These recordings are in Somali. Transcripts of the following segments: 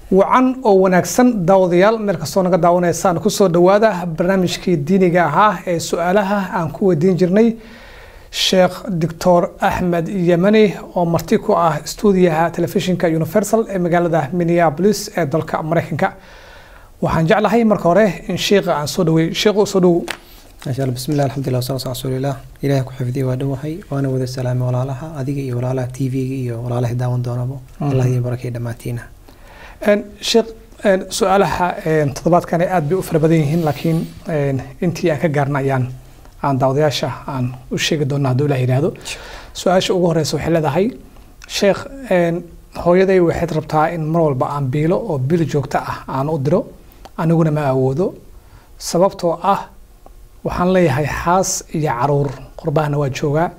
wacan oo wanaagsan daawadayaal meel kastoo naga daawanaysaan kusoo dhawaada barnaamijkii diiniga ahaa ee su-aalaha aan ku weydiin jirnay sheekh doctor axmed yemani oo marti ku ah stuudiyaha telefishinka universal ee magaalada minneapolis ee dalka mareykanka waxaan jeclahay marka hore in sheekha aan soo dhaweey sheekhu soo dhowow maasha allah bismi llah alxamdulillah wasalaatu ala rasuulilah ilaah ku xifdiya waa dhowahay waana wada salaamay walaalaha adiga iyo walaalaha t v-ga iyo walaalaha daawan doonabo allah idin barakay dhammaantiina sheekh su-aalaha toddobaadkan aad bay u fara badan yihiin laakiin intii aan ka gaarna ayaan aan daawadayaasha aan u sheegi doona hadduu ilah yidhaahdo su-aasha ugu horeysa waxay leedahay sheekh hooyaday waxayd rabtaa in mar walba aan biilo oo bil joogto ah aan u diro aniguna ma awoodo sababtoo ah waxaan leeyahay xaas iyo caruur qurbahana waa joogaa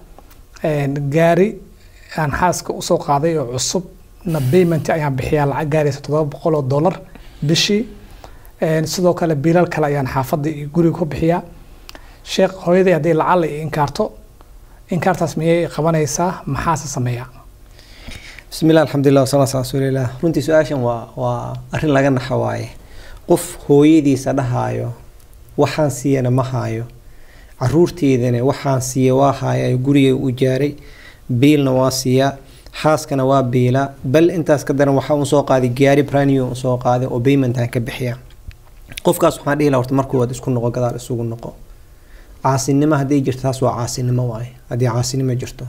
gaari aan xaaska usoo qaaday oo cusub na payment ayaan bixiyaa lacag gaaraysa toddoba boqol oo dollar bishii sidoo kale biilal kale ayaan xaafadda iyo guriga ku bixiyaa sheekh hooyaday hadday lacala i inkaarto inkaartaas miyay qabanaysaa maxaase sameeyaa bismi llah alxamdulilah wasalaatu ala rasuulilah runtii su-aashan waa waa arrin laga naxa waaye qof hooyadiisa dhahaayo waxaan siiyana ma haayo caruurteedana waxaan siiya waa haaya guriga u jaaray biilna waa siiyaa xaaskana waa biilaa bal intaas ka daran waxaa usoo qaaday gaari braniyo usoo qaaday oo baymentan ka bixiya qofkaas waxaan dhihi laha horta markuu waad isku noqo gadaal isugu noqo caasinimo hadday jirto taas waa caasinimo waaye haddii caasinimo jirto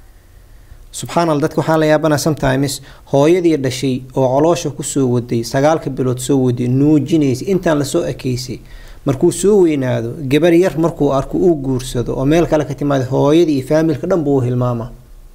subxaan alla dadka waxaan la yaabana sometimes hooyadii dhashay oo coloosha kusoo waday sagaalka bilood soo waday nuujinaysay intaan lasoo ekeysay markuu soo weynaado gabar yar markuu arko uu guursado oo meel kale ka timaada hooyadii iyo faamilka dhan buu u hilmaama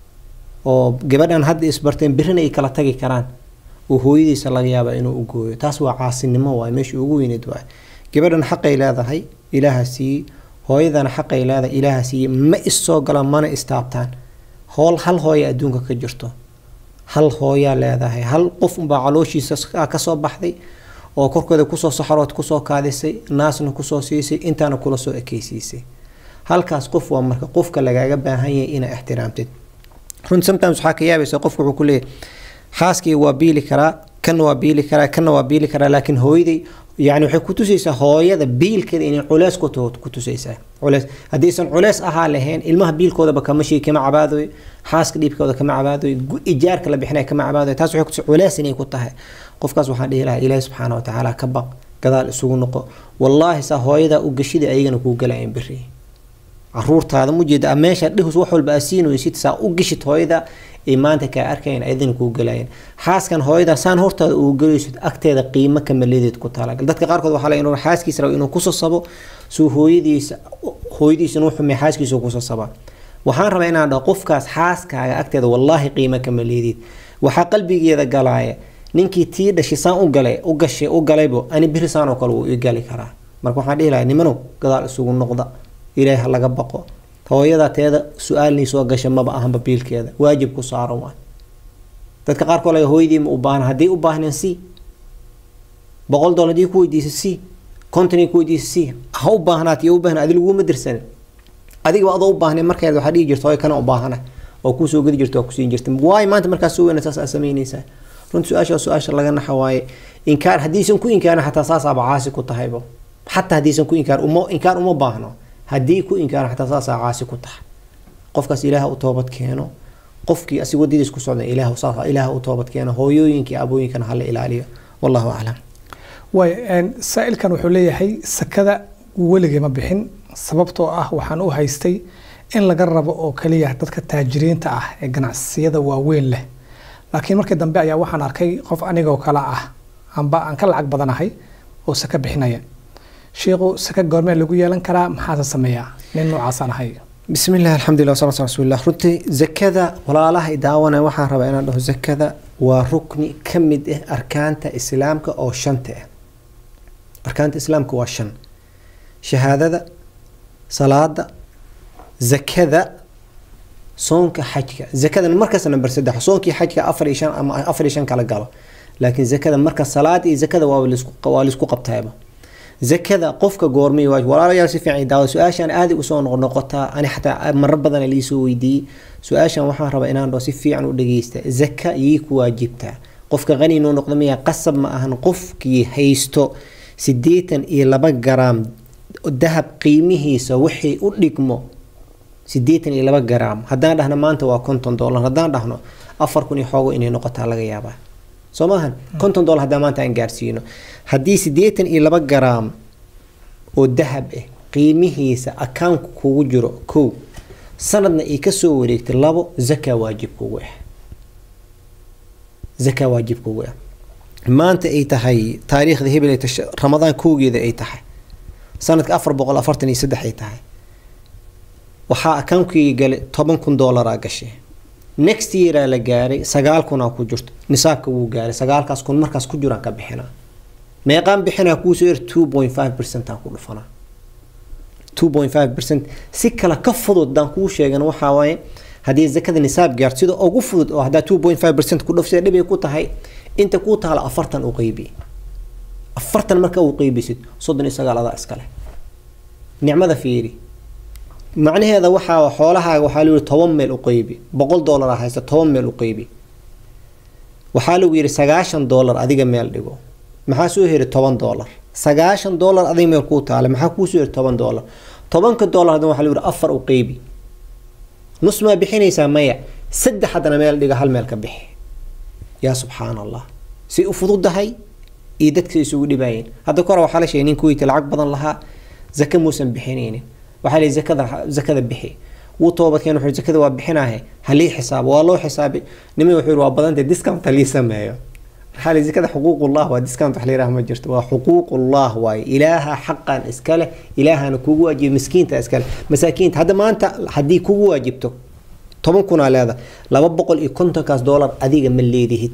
oo gabadhan hadda isbarteen birina ay kala tagi karaan oo hooyadiisa laga yaaba inuu u gooyo taas waa caasinimo waay meesha ugu weyneed waay gabadhan xaqay leedahay ilaaha siiye hooyadana xaqay leedahay ilaaha siiye ma issoo galaan mana istaabtaan howl hal hooya adduunka ka jirto hal hooyaa leedahay hal qof unbaa calooshiisa kasoo baxday oo korkooda kusoo saxarood kusoo kaadisay naasna kusoo siisay intaana kula soo ekeysiisay halkaas qof waa marka qofka lagaaga baahan yahay inaa ixtiraamtid runti sometimes waxaa ka yaabaysa qofku wuxuu ku leeyahy xaaskii waa biili karaa kanna waa biili karaa kanna waa biili karaa laakiin hooyaday yani waxay ku tusaysaa hooyada biilkeeda inay culeys ku taho ku tusaysaa culeys haddaysan culeys ahaa lahayn ilmaha biilkoodaba kama shii kama cabaadoy xaaska dhiibkooda kama cabaadoy ijaarka la bixinaya kama cabaadoy taas waxay kutusay culeys inay ku tahay qofkaas waxaan dhihi lahaa ilaahi subxaana watacaala ka baq gadaal isugu noqo wallaahi saa hooyadaa u gashida ayagana kuu galayan biri caruurtaada mujeeda meesha dhihus wax walba asiinaysid saa u gishid hooyada ay maanta kaa arkayan ayadana kuu galayan xaaskan hooyada saan hortaada uu galaysid agteeda qiimo kamaleedeed ku talagal dadka qaarkood waxaa la inuu xaaskiisa rabo inuu kusasabo suu hooyadiisa hooyadiisa inuu xumay xaaskiisa kusasaba waxaan rabaa inaan dhaho qofkaas xaaskaaga agteeda wallaahi qiimo kamaleedeed waxaa qalbigeeda galaaya ninkii tii dhashay saan u galay u gashay u galaybo ani biri saan oo kale wuu ii gali karaa marka waxaan dhihi lahaa nimanow gadaal isugu noqda ilaahi ha laga baqo hooyada teeda su-aalnii soo gasha maba ahanba biilkeeda waajib ku saaran waay dadka qaarkood laga hooyadii ma u baahna haddii u baahneen c boqol dolar haddii ku weydiisa c kontonii ku weydiisa c ha u baahnaat iyo u baahna adi laguma dirsanin adigaba adoo u baahneen markeeda waxaa dhihi jirta hooy kana u baahana oo kuusoo gedi jirta waa kusiin jirta waayo maanta markaas soo weyna saas aa samaynaysaa runti su-aasha su-aasha laga naxa waaye inkaar haddiisan ku inkaarin xataa saasaaba caasi ku tahaybo xataa haddiisan ku inkaar uma inkaar uma baahno haddii ku inkaara xataa saasaa caasi ku tahay qofkaas ilaah u toobad keeno qofkii asig wadadiis ku socda ilaah saas ilaah u toobad keeno hooyooyinkii abooyinkana hala ilaaliyo wallahu aclam waay saa-ilkan wuxuu leeyahay sakada weligay ma bixin sababtoo ah waxaan u haystay in laga rabo oo kaliya dadka taajiriinta ah ee ganacsiyada waaweyn leh laakiin markii dambe ayaa waxaan arkay qof anigoo kale ah amba aan ka lacag badanahay oo saka bixinaya sheekhu saka goormee lagu yeelan karaa maxaase sameeyaa nin noocaasaan ahay bismi illah alxamdulilah wasalaatu ala rasuulillah runtii zakada walaalaha i daawanaya waxaan rabaa inaan dhaho zakada waa rukni ka mid ah arkaanta islaamka oo shanta ah arkaanta islaamka waa shan shahaadada salaada zakada soonka xajka zakadana markasta number saddex soonkii xajka afar iyo shan ama afar iyo shan kala galo laakiin zakada marka salaada iyo zakada waa waa laisku qabtaaba zakada qofka goormay waajib walaalayaal si fiican daawada su-aashan aaday usoo noqnoqotaa ani xataa marar badan liisoo weydiiyey su-aashan waxaan rabaa inaan dhaho si fiican u dhageysta zaka yii ku waajibtaa qofka qani inuu noqdo miya qasab ma ahan qofkii haysto siddeetan iyo laba garaam dahab qiimihiisa wixii u dhigmo siddeetan iyo laba garaam haddaan dhahno maanta waa konton dollar haddaan dhahno afar kun iyo xoogo inay noqotaa laga yaabaa soo maahan konton dollar haddaan maanta aan gaarsiino haddii siddeetan iyo laba garaam oo dahab ah qiimihiisa akaunka kugu jiro kow sanadna ay kasoo wareegtay labo zaka waajib kugu ah zaka waajib kugu ah maanta ay tahay taariikhda hebel ay tahay ramadaan kowgeeda ay tahay sanadka afar boqol afartan iyo saddex ay tahay waxaa akaunkii gale toban kun dollaraa gashay next yearaa la gaaray sagaal kunaa ku jirto nisaabka wuu gaaray sagaalkaas kun markaas ku jiraan ka bixinaa meeqaan bixinaa kuusoo yar two point five percent aan ku dhufanaa two point five percent si kale ka fudud daan kuu sheegan waxaa waaye haddii zakada nisaab gaarto sida ugu fudud oo haddaa two point five percent ku dhufsida dhibay ku tahay inta kuu taala afartan u qeybi afartan marka uu qeybisid soddon iyo sagaal adaa iskale nicmada fiiri macnaheeda waxaa xoolahaaga waxaa lagu yihi toban meel u qeybi boqol dollar haysta toban meel u qeybi waxaa lagu yidhi sagaashan dollar adiga meel dhigo maxaa soo heri toban dollar sagaashan dollar adiga meel kuu taale maxaa kuusoo heri toban dollar tobanka dollar haddana waxaa lagu yihi afar u qeybi nus maa bixinaysaa maya saddex haddana meel dhiga hal meel ka bixi yaa subxaan allah say u fududahay iyo dadka isugu dhibaayeen hadda kore waxaa la sheegay nin kuweyta lacag badan lahaa zaka muusan bixinaynin waxaa la zakada zakada bixi wuu toobadkeen wuxuu zakada waa bixinaahe halii xisaabo waa loo xisaabay niman wuxuu waa badantay discount halii sameeyo maxaa la zakada xuquuqullah waa discount wax la yidhaha ma jirto waa xuquuqullah waaye ilaaha xaqan iska leh ilaahana kugu waajiba miskiinta iska leh masaakiinta hadda maanta haddii kugu waajibto toban kunaa leeda laba boqol iyo kontonkaas dollar adiga ma leedihid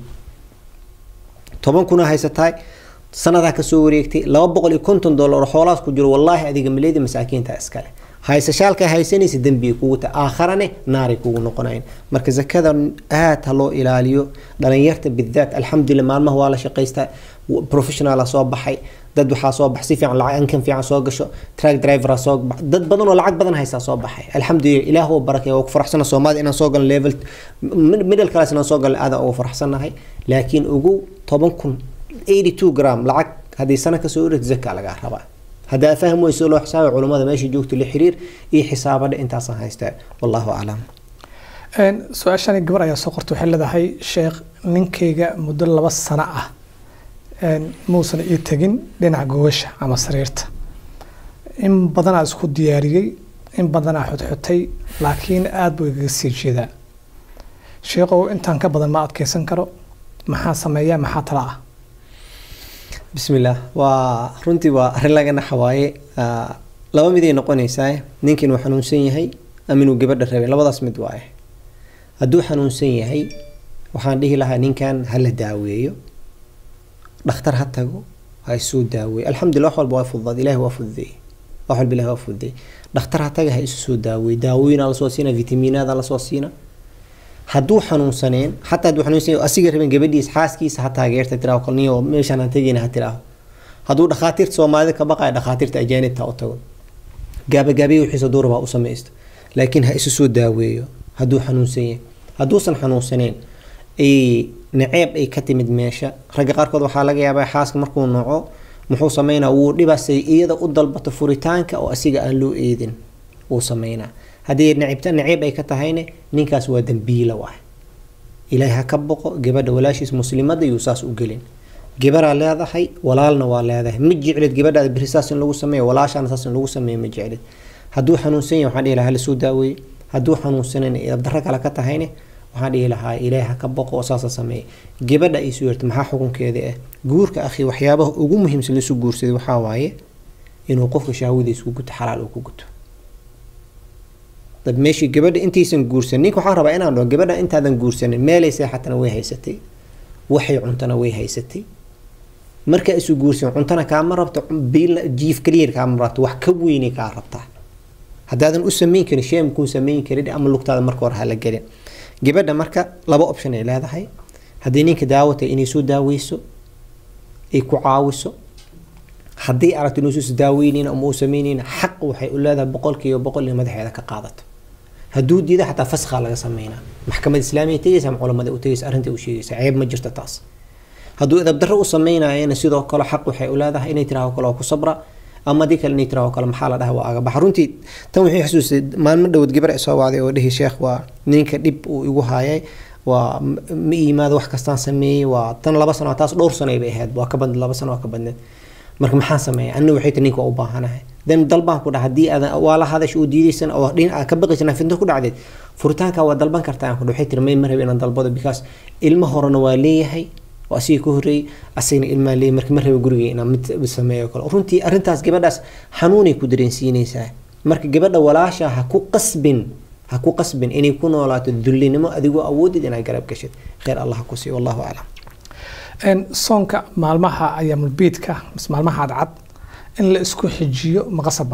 toban kunaa haysatahay sanadaa kasoo wareegtay laba boqol iyo konton dollar oo xoolahaas ku jiro wallaahi adiga ma leedi masaakiinta iskale haysashaalka haysanaysa dembiga kugu ta aakharane naaray kugu noqonayn marka zakada aad ha loo ilaaliyo dhalinyarta bidaat alxamdulilah maalmaha waa la shaqaystaa professionala soo baxay dad waxaa soo bax si fiican lacag ankan fiican soo gasho track driver soo bax dad badan oo lacag badan haysaa soo baxay alxamdulilah ilaah oo barakay waa ku faraxsana soomaaliya inaan soo galno level middle class inaan soo galno aadaan ugu faraxsanahay laakiin ugu toban kun 82 gram lacag haddii sana kasoo orad zaka lagaa rabaa haddaa faham weyso loo xisaabay culummada meesha joogto la xiriir iyo xisaabadha intaasaan haystaa wallahu aclam su-aashani gabar ayaa soo qortay waxay leedahay sheekh ninkayga muddo laba sano ah muusan ii tegin dhinaca gogasha ama sariirta in badanaa isku diyaariyey in badanaa xudxutay laakiin aada buu igaga sii jeedaa sheekhow intaan ka badan ma adkeysan karo maxaa sameeyaa maxaa tala ah bismillaah waa runtii waa arrin laga naxa waaye laba miday noqonaysaa ninka inuu xanuunsan yahay ama inuu gabadha rabay labadaas mid waaye hadduu xanuunsan yahay waxaan dhihi lahaa ninkan ha la daaweeyo dhakhtar ha tago ha isoo daaweeyo alxamdulillah wax walba waa fududaad ilahi waa fududeeyey wax walba ilahi waa fududeeyey dhakhtar ha taga ha isu soo daaweeyo daawooyinaa lasoo siina vitamiinaada lasoo siina hadduu xanuunsaneen xataa hadduu xanuunsan asiga rabin gabadhiis xaaskiisa ha taageerta tiraaho kalniyo meeshaan aan tegayna ha tiraaho hadduu dhakhaatiirta soomaalida ka baqaya dhakhaatiirta ajaanibta u tago gaabagaabiya wixiisa duuraba u samaysto laakiin ha isu soo daaweeyo hadduu xanuunsan yahay hadduusan xanuunsaneen ay naceeb ay ka timid meesha ragga qaarkood waxaa laga yaabaa xaaska markuu noco muxuu sameynaa wuu dhibasay iyada u dalbato furitaanka oo asiga aan loo eedin wuu sameynaa haddii nacibta naciib ay ka tahayne ninkaas waa dambiila waay ilaahay ha ka boqo gabadha walaashiis muslimada yuu saas u gelin gabaraa leedahay walaalna waa leedahay ma jeclid gabadhaada beri saas in lagu sameeyo walaashaana saas in lagu sameeyo ma jeclid hadduu xanuunsan yahay waxaan dhihi lahaa lasoo daaweeye hadduu xanuunsanan darro kale ka tahayne waxaan dhihi lahaa ilaahay ha ka boqo oo saasa sameeya gabadha ay soo yerta maxaa xukunkeeda ah guurka akhi waxyaabaha ugu muhiimsan lasu guursaday waxaa waaye inuu qofka shahwadiisa ku guto xalaal uu ku guto dab meeshii gabadha intaysan guursanin ninka waxaan rabaa inaan dhaho gabadha intaadan guursanin meelay seexatana way haysatay waxay cuntana way haysatay markaa isu guursan cuntana kaama rabto biil jiif kaliya kaama rabto wax ka weynay kaa rabtaa haddaadan u samayn karin sheem kuu samayn karin ama lugtaada marka hore hala gelin gabadha marka laba option ay leedahay haddii ninka daawatay inay soo daaweyso ay ku caawiso haddii aragto inuusus daaweynayn ama uu sameynayna xaq waxay u leedahay boqolkiiba boqol in madaxeeda ka qaadato hadduu diida xataa faskhaa laga sameynaa maxkamad islaamiya tegaysa ama culamada u tegaysa arrinta u sheegaysa ceeb ma jirto taas hadduu edabdarro u sameynayana sidoo kale xaq waxay u leedahay inay tiraahdo kale oo ku sabra ama haddii kale inay tiraahdo kale maxaa la dhaha waa aga baxa runtii tan waxay xusuusay maalmo dhowad gabar soo wacday oo dhihi sheekh waa ninka dhib uu igu haayay waa ma yimaado wax kastaan sameeyey waa tan laba sano taas dhowr sano bay ahayd waa ka badneed laba sano waa ka badneed marka maxaan sameeya anina waxay tii ninka waa u baahanahay dan dalbaan ku dhaha haddii aadan waa la hadash oo diidaysan oo dhin aad ka baqaysan fitno ku dhacdeed furitaanka waa dalban kartaa aan ku waxay tiri may marhab inaan dalbado because ilmo horena waa leeyahay oo asiga ka horreeyey asagna ilmaa leeyahay marka ma raba guriga inaan mid sameeyo kale runtii arrintaas gabadhaas xanuunay ku dareensiinaysaa marka gabadha walaasha ha ku qasbin ha ku qasbin inay ku noolaato dullinimo adigoo awoodid inaad garab gashid khayr allah ha ku siiyo wallahu aclam soonka maalmaha ayaamulbiidka mise maalmaha cadcad in la isku xijiyo maqasaba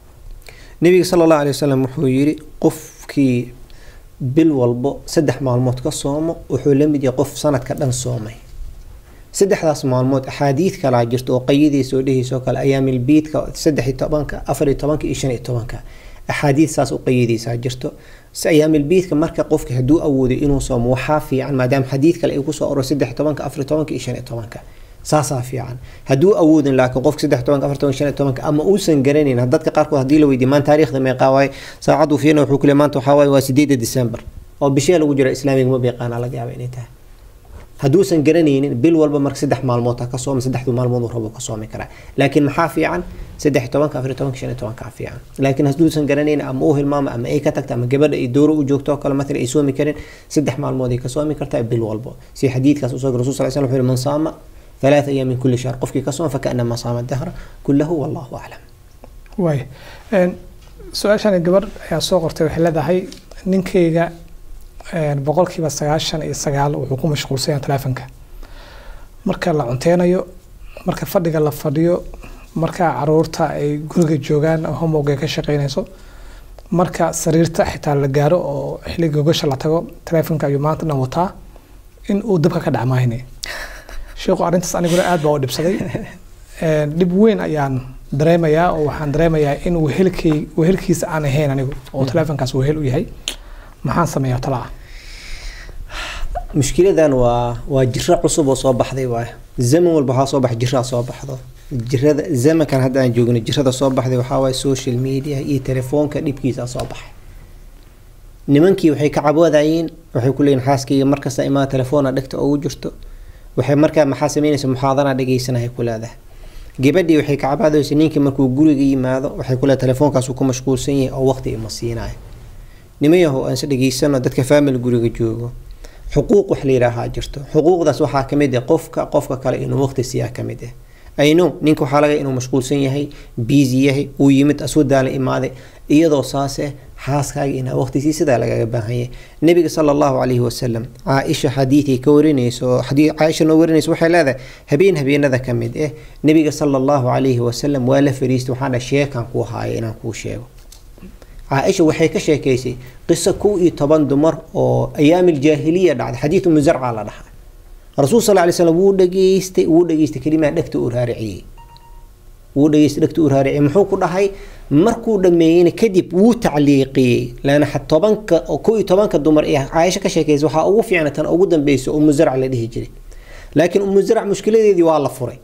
nabiga sala allahu alay wasalam wuxuu yidhi qofkii bil walbo saddex maalmood ka soomo wuxuu la mid yahay qof sanadka dhan soomay saddexdaas maalmood axaadiid kalaa jirta oo qayadiisa oo dhehaysa oo kale ayaamilbiidka saddex iyo tobanka afar iyo tobanka iyo shan iyo tobanka axaadiid saas u qayadaysaa jirto si ayaamilbiidka marka qofka hadduu awoodo inuu soomo waxaa fiican maadaama xadiid kale ay kusoo oro saddex iyo tobanka afar iyo tobanka iyo shan iyo tobanka saasaa fiican hadduu awoodin laakiin qofka saddex tobanka afar tobanka shan iyo tobanka ama uusan garanayn dadka qaarkood haddii la weydiiyo maan taariikhda meeqaa waaye saacaddu fiirna wuxuu ku leeyahay maanta waxaa waaye waa sideeda december oo bishee lagu jira islaamiga ma beeqaana laga yaaba inay tahay hadduusan garanaynin bil walba marka saddex maalmood ha ka sooma saddexdu maalmood uu rabo ka soomi karaa laakiin maxaa fiican saddex tobanka afar tobanka shan iyo tobanka fiican laakiin hadduusan garanaynin ama uu hilmaamo ama ay ka tagta ama gabadha ay dooro u joogto oo kale matala ay soomi karin saddex maalmood ay ka soomi kartaa bil walbo si xadiidkaas usoo rasul sal slam wuxuu yihi man saama ثلاث أيام من كل شهر قفكي كصوم فكأنما صام الدهر كله والله أعلم waay su-aashan gabar ayaa soo qortay waxay leedahay ninkayga boqolkiiba sagaashan iyo sagaal wuxuu ku mashquulsan yahay teleefonka marka la cunteynayo marka fadhiga la fadhiyo marka caruurta ay guriga joogaan homowga ka shaqeynayso marka sariirta xitaa la gaaro oo xilliga gogasha la tago teleefonka ayuu maanta dhan wataa in uu dabka ka dhacmaahine sheekhu arrintaas aniguna aad baa u dhibsaday dhib weyn ayaan dareemayaa oo waxaan dareemayaa in wehelkay wehelkiisa aan ahayn anigu oo teleefonkaas wehel u yahay maxaan sameeyaa talaa mushkiladan waa waa jiro cusub oo soo baxday waay zaman walba waxaa soo baxa jiraa soo baxdo jirada zamankan hadda aan joogno jirada soo baxday waxaa waaye social media iyo telefoonka dhibkiisa soo baxay nimankii waxay ka caboodayeen waxay ku leeyihin xaaskayga markasta imaa telefoona dhegta ugu jirto waxay markaa maxaa sameynaysa muxaadara dhegeysanaya ku leedahay gabadhii waxay ka cabaadaysa ninkii markuu guriga yimaado waxay ku leedahay telefoonkaasuu ku mashquulsan yahay oo waqti ima siinayo nimayahow aanse dhegeysano dadka family guriga joogo xuquuq wax la yidhaahaa jirto xuquuqdaas waxaa kamid ah qofka qofka kale inuu waqti siiyaa kamid ah ayno ninka waxaa laga inuu mashquulsan yahay busy yahay uu yimid asoo daala imaaday iyadoo saase xaaskaaga inaa waqti sii sidaa lagaga baahan yahay nabiga sala allahu calayhi wasalam caaisha xadiidkay ka warinayso oo xadiid caaisha noo warinayso waxay leedahay habeen habeenada ka mid ah nabiga sala allahu calayhi wasalam waa la fariistay waxaan dhahay sheekaan kuu haaya inaan kuu sheego caaisha waxay ka sheekaysay qiso kow iyo toban dumar oo ayaamil jaahiliya dhacday xadiid umu zarca la dhahaa rasuul sal lay slam wuu dhageystay wuu dhageystay kelimaa dhegta uu raariciyey wuu dhageystay dhegta uu raariciyey muxuu ku dhahay markuu dhameeyeyna kadib wuu tacliiqiyey laana tobanka kow iyo tobanka dumar ee caaisho ka sheekaysa waxaa ugu fiicna tan ugu dambeysa umu zarc la dhihi jiray laakiin umu zarc mushkiladeedii waa la furay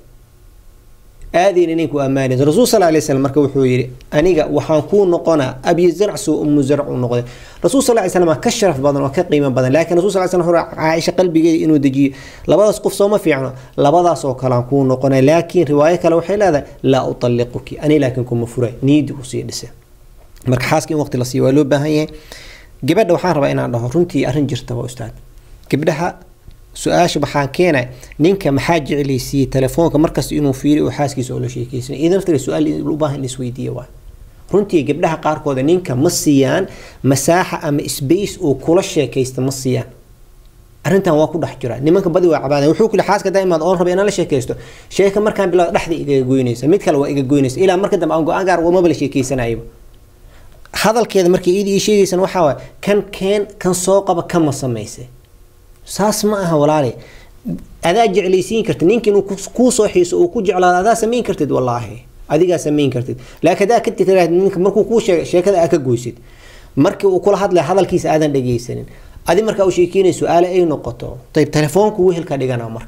aadayna ninku ammaanaysa rasuul sal lay slam marka wuxuu yidhi aniga waxaan kuu noqonaa abi zarc suu umu zarc u noqday rasuul sal lay slam ka sharaf badan oo ka qiimo badan laakiin rasul sal slam wuxuu caaisha qalbigeeda inuu dejiyo labadaas qof sooma fiicno labadaas oo kale aan kuu noqonay laakiin riwaayo kale waxay leedahay laa utalliquki ani laakiin kuma furay niidi usii dhise marka xaaska in waqti la siiyo waa loo baahan yahay gabadha waxaan rabaa inaan dhaho runtii arrin jirta waa ustaad gabdhaha su-aasha waxaan keenay ninka maxaa jeclaysiiyey telefoonka markasta inuu fiiriyo oo xaaskiisa oo la sheekeysanay idan naftale su-aal u baahan in isweydiiya waa runtii gabdhaha qaarkooda ninka ma siiyaan masaaxa ama space uu kula sheekaysta ma siiyaan arrintan waa ku dhex jira nimanka badi waa cabaadaya wuxuu kuli xaaska daa'imaad oon raba inaan la sheekaysto sheeka markaan bilaado dhexda igaga goynaysa mid kale waa iga goynaysa ilaa marka dambe aan go-aan gaar maba la sheekaysanayaba hadalkeeda markay iyada ii sheegaysan waxaa waay kan keen kan soo qaba kama samaysay saas ma aha walaale adaa jeclaysiin kartid ninka inuu kuu soo xiiso uu ku jeclaado adaa samayn kartid wallaahi adigaa samayn kartid laakiin adaa ka tiraahd ninka markuu kuu sheega sheekada aa ka goysid markii uu kula hadlaya hadalkiisa aadan dhagaysanin adi markaa u sheekeynay su-aale ay noqoto ayb telefoonku wehelka dhigana marka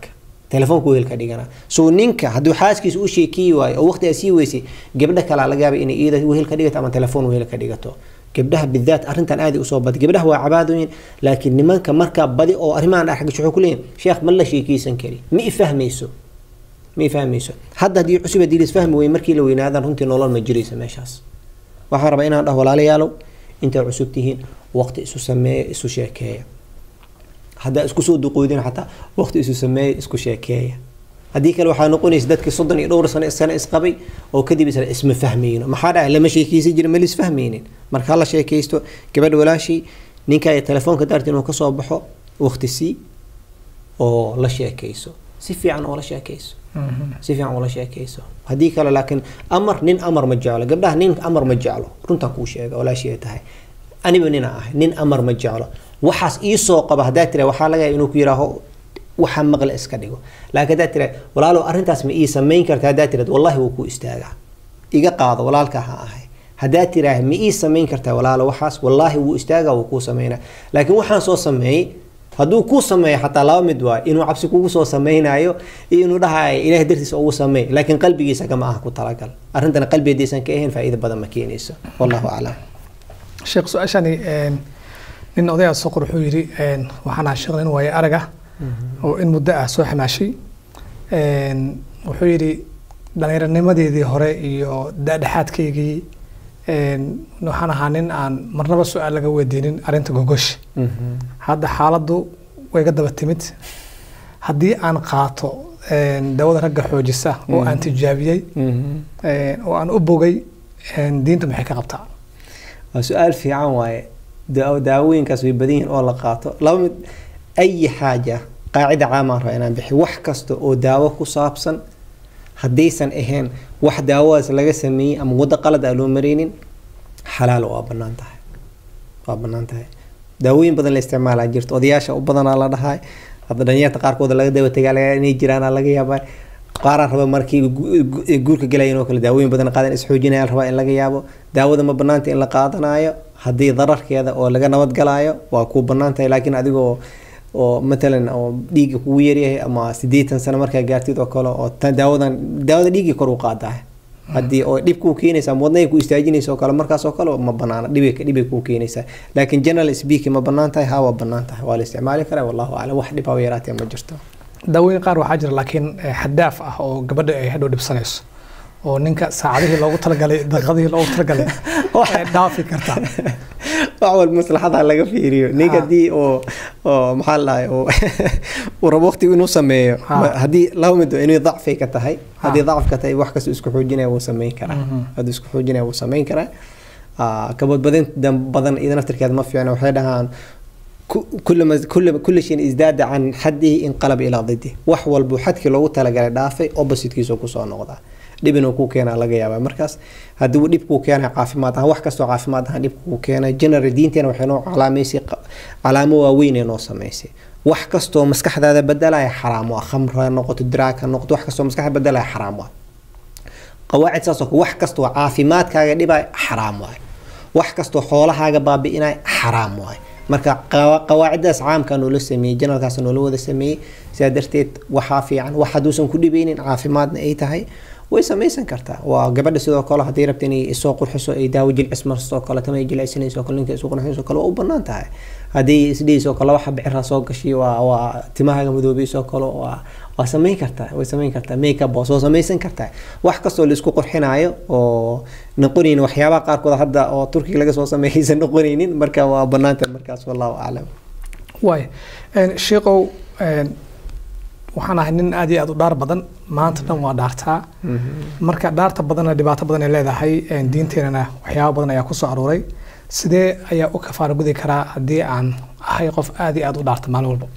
telefoonka wehel ka dhigana so ninka hadduu xaaskiisa u sheekiyi waayo oo waqti aa sii weysay gabdha kalaa laga yaaba inay iyada wehel ka dhigato ama telefoon wehel ka dhigato gabdhaha bidaat arrintan aad usoo badi gabdhaha waa cabaadooyin laakiin nimanka markaa badi oo arrimahan dhexgasho wuxuu ku leeyahay sheekh ma la sheekeysan kari ma i fahmayso ma i fahmayso hadda haddii cusub haddii lisfahmi weye markii la weynaadan runtii nolol ma jiraysa meeshaas waxaan rabaa inaan dhaho walaalayaalow intaad cusub tihiin waqti isu sameeya isu sheekeeya haddaa isku soo duqoodin xataa waqti isu sameeya isku sheekeeya haddii kale waxaa noqonaysa dadkii soddon iyo dhowr sano sano isqabay oo kadib isla isma fahmayno maxaa dhahay lama sheekeysan jirin ma lisfahmaynin marka hala sheekaysto gabadha walaashii ninka ay telefoonka daarta inuu kasoo baxo waqti sii oo la sheekayso si fiican oo la sheekayso si fiican oo la sheekayso haddii kale laakiin amar nin amar ma jeclo gabdhaha nin amar ma jeclo runtaan kuu sheega walaashii ay tahay aniba nina ahay nin amar ma jeclo waxaas iisoo qaba haddaa tira waxaa laga yaaba inuu ku yidhaaho waxa maqle iska dhigo laakiin haddaa tira walaalow arrintaas ma ii samayn karta haddaa tirad wallahi wuu ku istaagaa iga qaado walaalka ha ahay haddaa tiraah ma ii samayn kartaa walaalo waxaas wallaahi wuu istaagaa wuu kuu samaynaa laakiin waxaan soo sameeyey hadduu kuu sameeyo xataa laba mid waayo inuu cabsi kugu soo samaynayo iyo inuu dhahayo ilaah dartiisa ugu sameey laakiin qalbigiisa kama aha ku talagal arrintana qalbigeediisan ka ahayn faa'iido badan ma keenayso wallahu aclam sheekh su-aashani nin odayaa soo qor wuxuu yidhi waxaan ahaa sheekh nin waaye araga oo in muddo ah soo xamaashay wuxuu yidhi dhallinyaranimadeedii hore iyo daadhexaadkaygii waxaan ahaa nin aan marnaba su-aal laga weydiinin arrinta gogosh hadda xaaladdu way ga daba timid haddii aan qaato dawada ragga xoojisa oo aan tijaabiyey oo aan u bogay diinta maxay ka qabtaa waa su-aal fiican waaye daawooyinkaas way badan yihiin oo la qaato laba mid ayi xaaja qaacida caamaan raba inaan bixi wax kasta oo daawo ku saabsan haddaysan ahayn wax daawadaas laga sameeyey ama waddo qalad aan loo maraynin xalaal waa bannaan tahay waa bannaan tahay daawooyin badan la isticmaalaa jirto odayaasha u badanaa la dhahay hadda dhalinyarta qaarkooda laga daba tegaa laga inay jiraana laga yaabaa qaaraan raba markii guurka galayan oo kale daawooyin badan qaadan isxoojinaya rabaa in laga yaabo daawada ma banaanta in la qaadanayo haddii dararkeeda oo laga nabadgalaayo waa kuu banaan tahay laakiin adigoo oo matalan oo dhiigga kugu yaryahay ama sideetan sano markaa gaartid oo kale oo daawadan daawada dhiiggii kor u qaadaa haddii oo dhib kuu keenaysa ama wadnaga ku istaajinaysa oo kale markaas oo kale ma banaana dhibay dhibay kuu keenaysaa laakiin general speaking ma banaan tahay haa waa banaan tahay waa la isticmaali karaa wallahu aclam wax dhib haba yaraatee ma jirto daawooyin qaar waxaa jira laakiin xadaaf ah oo gabadha ay hadhow dhibsanayso oo ninka saacadihii loogu talagalay daqiiqadihii loogu talagalay waxay dhaafi kartaa wax walba maslaxada laga fiiriyo ninka haddii oo oo maxaa la dhahay oo uu rabo waqti inuu sameeyo haddii laba mid inay dacfi ka tahay haddii dacf ka tahay wax kasta isku xoojinaya wuu samayn karaa hadduu isku xoojinaya wuu samayn karaa kabadbadin badan iyada naftirkeeda ma fiicna waxay dhahaan كل كل كل شيء ازداد عن حده انقلب الى ضده wax walbu xadkii loogu talagalay dhaafay oppositekiisa ku soo noqda dhib inuu ku keenaa laga yaabaa markaas haddii uu dhib kuu keenay caafimaad ahaan wax kastoo caafimaad ahaan dhib kuu keenay general diinteena waxay noo calaamaysay calaamo waaweyn ee noo samaysay wax kastoo maskaxdaada bedelaya xaraam waa khamr ha noqoto diraag ha noqoto wax kastoo maskaxda bedelaya xaraam waa qawaacid saas oo wax kastoo caafimaadkaaga dhibaya xaraam waay wax kastoo xoolahaaga baabi'inaya xaraam waay marka qawaaciddaas caamka noola sameeyey janalkaas noola wada sameeyey sidaa darteed waxaa fiican wax hadduusan ku dhibeynin caafimaadna ay tahay way samaysan kartaa waa gabadha sidoo kale haddii rabta inay isoo qurxiso ay daawo jilcis marso kale tama ay jilcisanayso kale ninka isu qurxinayso kale waa u banaan tahay haddii isdhihiisoo kale waxa bixira soo gashay waa waa timahaaga madoobeysoo kale waa waa samayn kartaa way samayn kartaa makeup waa soo samaysan kartaa wax kastoo la isku qurxinayo oo noqonaynin waxyaabaha qaarkood hadda oo turkiga laga soo sameeyaysan noqonaynin marka waa banaanta markaas wallahu aclam waay sheekow waxaan ahay nin aad iyo aad u dhaar badan maanta dhan waa dhaartaa marka dhaarta badanna dhibaato badan ay leedahay diinteenana waxyaaba badan ayaa kusoo aruuray sidee ayaa u kafaara gudi karaa haddii aan ahay qof aad iyo aad u dhaarta maalin walba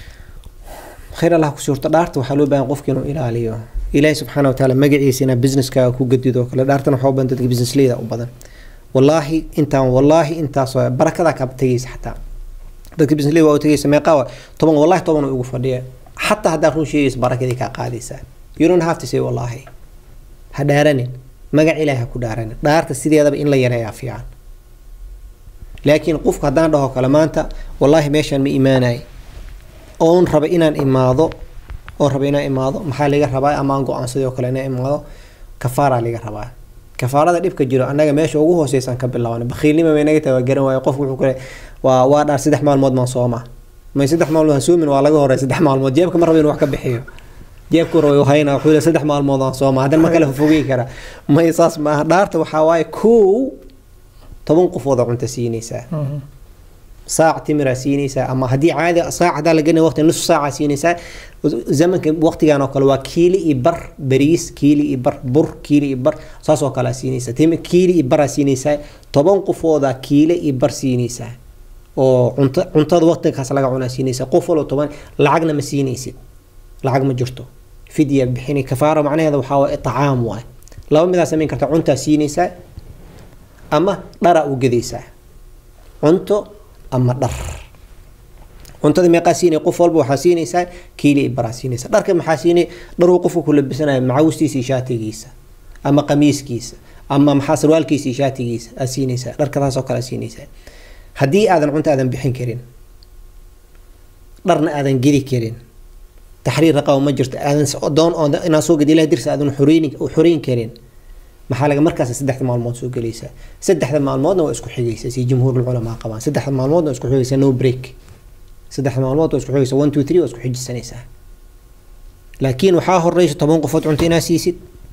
khayr allah ku suurto dhaarta waxaa loo baahan qofka inuu ilaaliyo ilaahi subxaana watacaala magaciisa inaa businesskaaga ku gadido kale dhaartana waxaa u badan dadka businessleyda u badan wallaahi intaan wallaahi intaas barakadaa kaa tegaysa xataa dadka businessleyda waa u tegaysa meeqaa waa toban wallaahi toban ugu fadhiya xataa haddaa run sheegaysa barakadii kaa qaadaysaa you don't have to say wallaahi ha dhaaranin magac ilaahi ha ku dhaaranin dhaarta sideedaba in la yareeyaa fiican laakiin qofku haddaan dhaho kale maanta wallaahi meeshaan ma imaanay oon raba inaan imaado oo raba inaa imaado maxaa laga rabaa ama aan go-aansaday oo kale inaa imaado kafaaraa laga rabaa kafaarada dhibka jiro annaga meesha ugu hooseysan ka bilaaban bakhiilnima bay naga tahay waa garan waayo qofku wuxuu kule waa waa dhaar saddex maalmood maan sooma may saddex maalmood aan soomin waa laga horey saddex maalmood jeebka ma raba inuu wax ka bixiyo jeebku raba hayna wuxuu le saddex maalmood aan sooma haddana ma kale fogey kara may saas maaha dhaarta waxaa waaye kow toban qofooda cunta siinaysaa saac timiraa siinaysaa ama haddii caadi saac hadaa la gelina waqti nus saaca siinaysaa zamanka waqtigan oo kale waa kiili iyo bar bariis kiili iyo bar bur kiili iyo bar saas oo kale siinaysaa tim kiili iyo baraa siinaysaa toban qofooda kiile iyo bar siinaysaa oo cunta cuntada waqtigaas laga cunaa siinaysaa qof walba toban lacagna ma siinaysid lacag ma jirto fidya bixini kafaara macnaheeda waxaa waa icaam waay laba midaa samayn karta cuntaa siinaysaa ama dharaa u gedaysaa cunto ama dhar cuntada meeqaa siinay qof walba waxaa siinaysaa kiili i baraa siinaysa dharka maxaa siinay dharuu qofku ku labisanaya macawistiisa iyo shaatigiisa ama qamiiskiisa ama maxaa sarwaalkiisa iyo shaatigiisa aad siinaysaa dharka taasoo kale aad siinaysaa haddii aadan cunto aadan bixin karin dharna aadan gedi karin taxriir raqaba ma jirto aadan doon oo inaad soo gedi ilaah dirsa aadan xoreyn xoreyn karin maxaa laga markaas saddexda maalmood soo gelaysaa saddexda maalmoodna waa isku xigaysaa si jumhuur culamaa qabaan saddexda maalmoodna waa isku xigaysaa no break saddexda maalmood waa isku xigaysaa one two three waa isku xijisanaysaa laakiin waxaa horeysa toban qofood cunto inaa siisid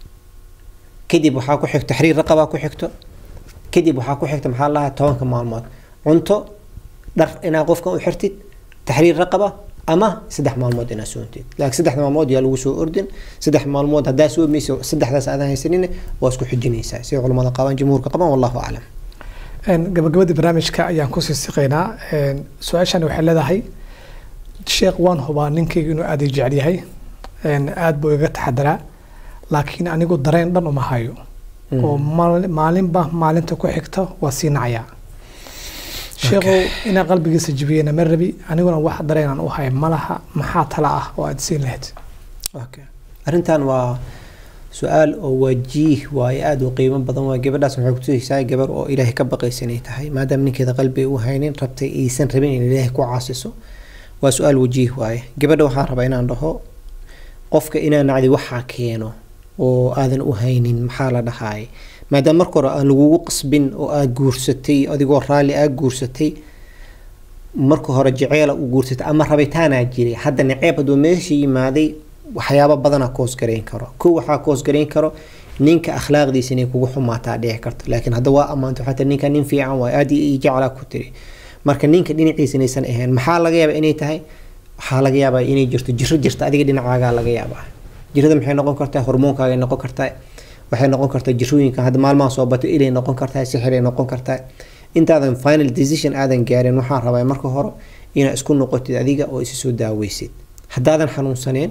kadib waxaa ku xigto taxriir raqabaa ku xigto kadib waxaa ku xigta maxaa lahaa tobanka maalmood cunto dhar inaa qofkan u xirtid taxriir raqaba ama saddex maalmood inaa soontid laakiin saddex maalmood yaa lagu soo ordin saddex maalmood haddaa soomaysa saddexdaas aadan haysanin waa isku xijinaysaa siday culamada qabaan jumhuurka qabaan wallahu aclam gabagabadii barnaamijka ayaan kusii siqaynaa su-aashani waxay leedahay sheekh waan hubaa ninkayga inuu aada i jecel yahay aada buu iga taxadaraa laakiin anigu dareen dhan uma hayo oo maalinba maalinta ku xigta waa sii nacayaa sheekhow inaa qalbigiisa jibiyena ma rabi aniguna wax dareenaan u haya malaha maxaa tala ah oo aada siin lahayd arrintan waa su-aal oo wajiih waaye aada u qiimo badan waa gabadhaas waxay kutusaysaa gabar oo ilaahay ka baqaysa inay tahay maadaama ninkeeda qalbi u haynin rabtay aysan rabin in ilaahay ku caasiso waa su-aal wajiih waaye gabadha waxaan rabaa inaan dhaho qofka inaa nacdi waxaa keeno oo aadan u haynin maxaa la dhahaay maadaama marka hore aan lagugu qasbin oo aad guursatay adigoo raalli aad guursatay marka hore jeceela u guursatay ama rabitaanaa jiray hadda naceeb hadduu meesha yimaaday waxyaaba badana koos garayn karo kow waxaa koos garayn karo ninka akhlaaqdiisa inay kugu xumaataa dhici karto laakiin hadda waa ammaanto xataa ninka nin fiican waay aad i jeclaa ku tiri marka ninka dhinaciisa inaysan ahayn maxaa laga yaabaa inay tahay waxaa laga yaabaa inay jirto jiro jirta adiga dhinacaagaa laga yaabaa jirada maxay noqon kartaa hormoonkaagay noqon kartaa waxay noqon kartaa jirooyinka hadda maalmaha soo bato ilay noqon kartaa sixiray noqon kartaa intaadan final decision aadan gaarin waxaan rabaa marka hore inaad isku noqotid adiga oo isa soo daaweysid haddaadan xanuunsaneen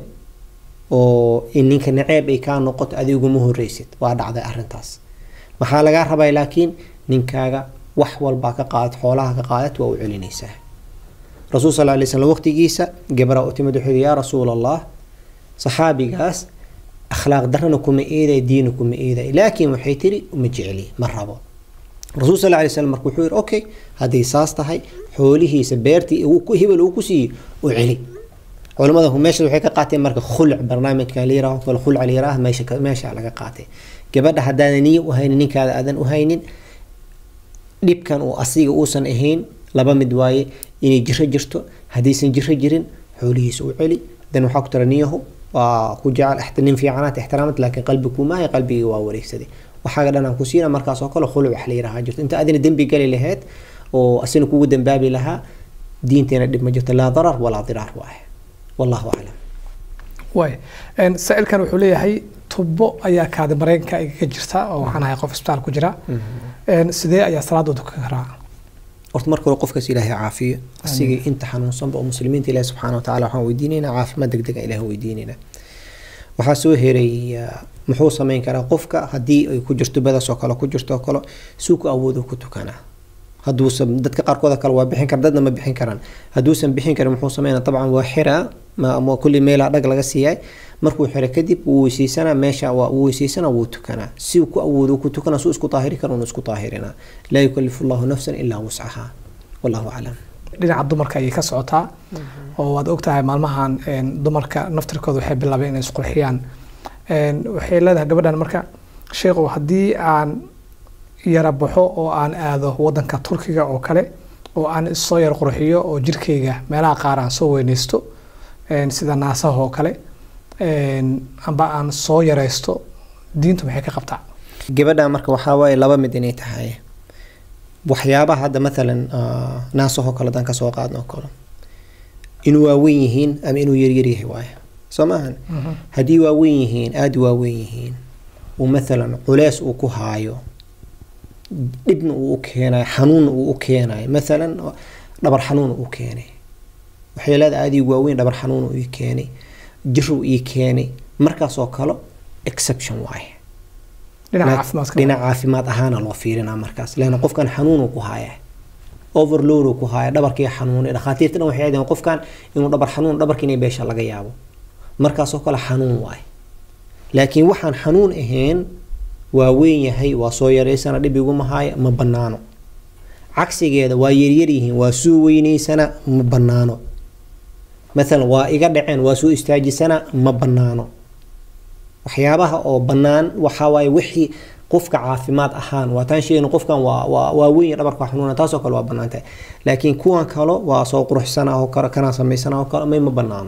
oo in ninka naceeb ay kaa noqoto adiguma horeysid waa dhacday arintaas maxaa lagaa rabaa laakiin ninkaaga wax walbaa ka qaadad xoolaha ka qaadad waa u celinaysaa rasuul sal lay slam waqtigiisa gabraa u timid wuxuu yaa rasuul allah saxaabigaas akhlaaq darana kuma eeday diina kuma eeday laakiin waxay tiri uma jecli ma rabo rasuul sal lay slam marka wuxuu yihi okay hadday saas tahay xoolihiisa beertii hebel uu ku siiyey u celi culamada meesha waxay ka qaateen marka khulc barnaamijka layiraah kale khulc layiraah meesha meesha laga qaatay gabadha haddaadan niyo u haynin ninkaada aadan u haynin dhibkan uu asiga uusan ahayn laba mid waaye inay jiro jirto haddaysan jiro jirin xoolihiisa u celi dan waxaa ku tira niyahu waa ku jecel nin fiicanaad ixtiraamad laakiin qalbi kumaahay qalbigii waa wareegsaday waxaaga dhan aan ku siina markaas oo kale khuluc wax la yiraha jirto inta adina dembi gali lahayd oo asina kugu dambaabi lahaa diinteena dhib ma jirto laa darar walaa diraar waaye wallahu aclam waay saa-ilkan wuxuu leeyahay tubo ayaa kaadi mareenka igaga jirta oo waxaan ahay qof isbitaal ku jira sidee ayaa salaadooda ka karaa horta marka hore qofkaas ilaahay caafiyo asigii inta xanuunsanba oo muslimiinta ilaahi subxaana watacaala waxaan weydiinaynaa caafimaad degdega ilaah weydiinaynaa waxaa soo heray muxuu sameyn karaa qofka haddii ay ku jirto badaas oo kale ku jirto oo kale suu ku awoodo ku tukanaa hadduusan dadka qaarkooda kale waa bixin kara dadna ma bixin karaan hadduusan bixin karin muxuu sameynaa dabcan waa xiraa ma kulli meelaa dhag laga siiyay markuu xiro kadib wuu weyseysanaa meesha waa wuu weyseysanaa wuu tukanaa si uu ku awoodo ku tukanaa suu isku daahiri karo unu isku daahirinaa laa yukalifu allahu nafsan ilaa wuscahaa wallahu aclam dhinaca dumarka ayay ka socotaa oo waad ogtahay maalmahan een, dumarka naftirkooda waxay bilaabeen inay isqurxiyaan Een, waxay leedahay gabadhan marka sheekhu haddii aan yara baxo oo aan aado wadanka turkiga oo kale oo aan isoo yar qurxiyo oo jirkayga meelaha qaar aan soo weynaysto een, sida naasaha oo kale een, amba aan soo yaraysto diintu maxay ka qabtaa gabadha marka waxaa waaye laba mid inay tahay waxyaabaha hadda maalan ah, naasahoo kale haddaan kasoo qaadno oo kale inuu waaweyn yihiin ama inuu yaryar yahay waaye soo maahan haddii waaweyn yihiin aada waaweyn yihiin uu maalan culeys uu ku haayo dhibna uu u keenayo xanuunna uu u keenayo maalan dhabar xanuun uu keenay waxay leedahay aada ii waaweyn dhabar xanuun uu ii keenay jiruu ii keenay markaasoo kale exception waaye dhinaca Laa- caafimaadka dhinaca caafimaad ahaana loo fiirinaa markaas leanna qofkan xanuunuu ku haya overload uu ku haya dhabarkii xanuunay dhakhaatiirta dhan waxay aadeen qofkan inuu dhabar xanuun dhabarka inay beesha laga yaabo markaasoo kale xanuun waaye laakiin waxaan xanuun ahayn waa weyn yahay waa soo yaraysana dhib iguma haya ma banaano cagsigeeda waa yaryar yihiin waa soo weynaysana ma banaano maalan waa iga dhaceen waa soo istaajisana ma banaano waxyaabaha oo bannaan waxaa waaye wixii qofka caafimaad ahaan waa taan sheegayna qofkan waa waa waa weyn yahay dhabarka waa xanuuna taasoo kale waa bannaan tahay laakiin kuwan kalo waa soo quruxsana oo kale kanaa samaysana oo kale may ma bannaano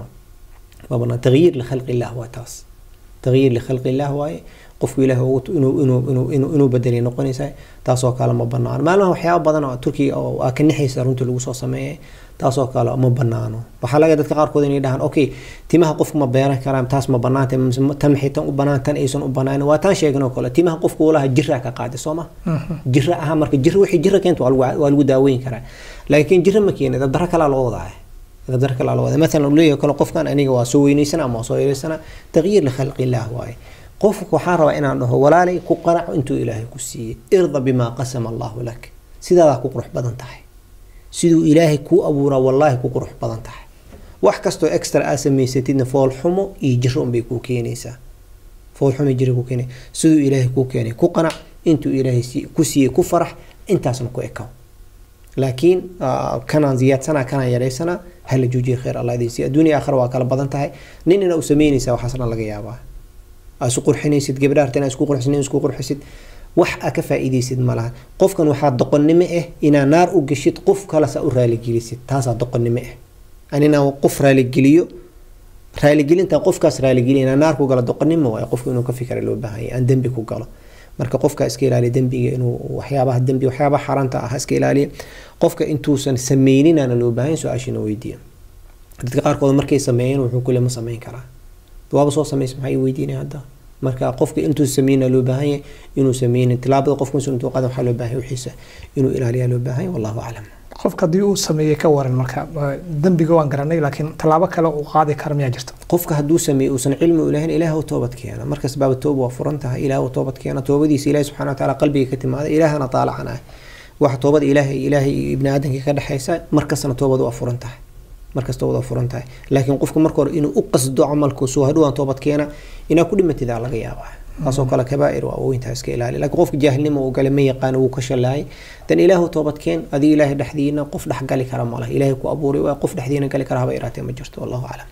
ma bannaan tagyiir likhalqi illah waa taas tagyiir likhalqi illah waaye qofku ilaah ugu inuu inuu inuu inuu inuu bedelay noqonaysaa taasoo kale ma banaano maalmaha waxyaaba badan oo turkiga oo aa ka nixaysa runtii lagu soo sameeyay taasoo kale ma banaano waxaa laga dadka qaarkood inay dhahaan okay timaha qofku ma beeran karaan taas ma banaanta tan maxay tan u banaan tan aysan u banaan waa tan sheegin oo kale timaha qofku walaha jira ka qaadi soo ma jira aha marka jira wixii jira keento waa lagu waa lagu daaweyn karaa laakiin jira ma keenay dad dara kale loo wadaa dad dara kale loo wadaa مثلا leeyahay kale qofkan aniga waa soo weynaysana ama waa soo yareysana tagyiir likhalqi illah waaye qofka waxaan rabaa inaan dhaho walaalay ku qanac intuu ilaahay ku siiyey irda bimaa qasama allahu lak sidaadaa ku qurux badan tahay siduu ilaahay kuu abuuraa wallaahi ku qurux badan tahay wax kastoo extra aa samaysatidna foolxumo iyo jiro unbay kuu keenaysaa foolxumo iyo jiro kuu keenay siduu ilaahay kuu keenay ku qanac intuu ilaahay ku siiyey ku farax intaasna ku ekaw laakiin kanaan ziyaadsana kanaan yaraysanaa hala joojiya khayr allah idin siiya adduunya aakhira waa kala badan tahay nin ina u samaynaysaa waxaas dhan laga yaabaa aa isu qurxinaysid gabdha harta inaa isku qurxisid isku qurxisid wax aa ka faa'iidaysid ma laha qofkan waxaa doqonnimo ah inaa naar u geshid qof kalesa u raaligelisid taasaa doqonnimo ah anina qof raaligeliyo raaligelinta qofkaas raaligeliya inaa naar ku galo doqonnimo waayo qofku inuu ka fikra loo baahan yahay aan dembi ku galo marka qofka iska ilaaliya dembiga inuu waxyaabaha dembi waxyaabaha xaaraanta ah iska ilaaliya qofka intuusan sameyninaana loo baahan su-aashina weydiiya dadka qaarkood markay sameeyeen wuxuu kule ma sameyn karaa waaba soo samaysa maxay weydiinaya hadda marka qofka intuu sameynaa loo baahan yahay inuu sameynin tilaabada qofka intuu intuu qadan waxaa loo baahan yahay wixiisa inuu ilaaliyaa loo baahan yahay wallahu aclam qofka haddii uu sameeyey ka waran marka dembiga waan garanay laakiin tallaabo kale uu qaadi kara miyaa jirta qofka hadduu sameeyo uusan cilmi u lahayn ilaah u toobad keena markas baaba tooba waa furan tahay ilaah u toobad keena toobadiisa ilahi subxana wataala qalbiga ka timaada ilaahana taalacan ah waxa toobada ilaahay ilaahay iyo ibni aadamka ka dhexaysa markastana toobadu waa furan tahay markasta wada furan tahay laakiin qofka marka hore inuu u qasdo camalku soo hadhowaan toobad keena inaa ku dhimatidaa laga yaabaa taasoo kale kabaa'ir waa weyntaa iska ilaali laakiin qofka jaahilnimo uu gale ma yaqaano wuu ka shalaayay dan ilaahu toobad keen adiga ilaahay dhexdiina qof dhex gali kara malaha ilaahay ku abuuray waa qof dhexdiina gali kara haba iraatee ma jirto wallahu aclam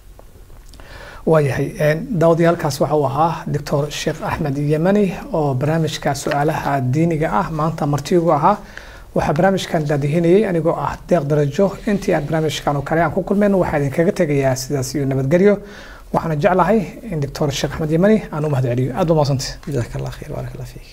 waayahay daawadayaalkaas waxa uu ahaa doctor sheekh axmed yemani oo barnaamijka su-aalaha diiniga ah maanta martigu ahaa waxaa barnaamijkan daadihinayay anigoo ah deeq darajo intii aan barnaamijkan oo kale aan ku kulmayno waxaa idinkaga tegayaa sidaas iyo nabadgelyo waxaana jeclahay in doctor sheekh axmed yemani aan u mahad celiyo aad ba mahadsantay jazaak allah khayr baarak allah fiik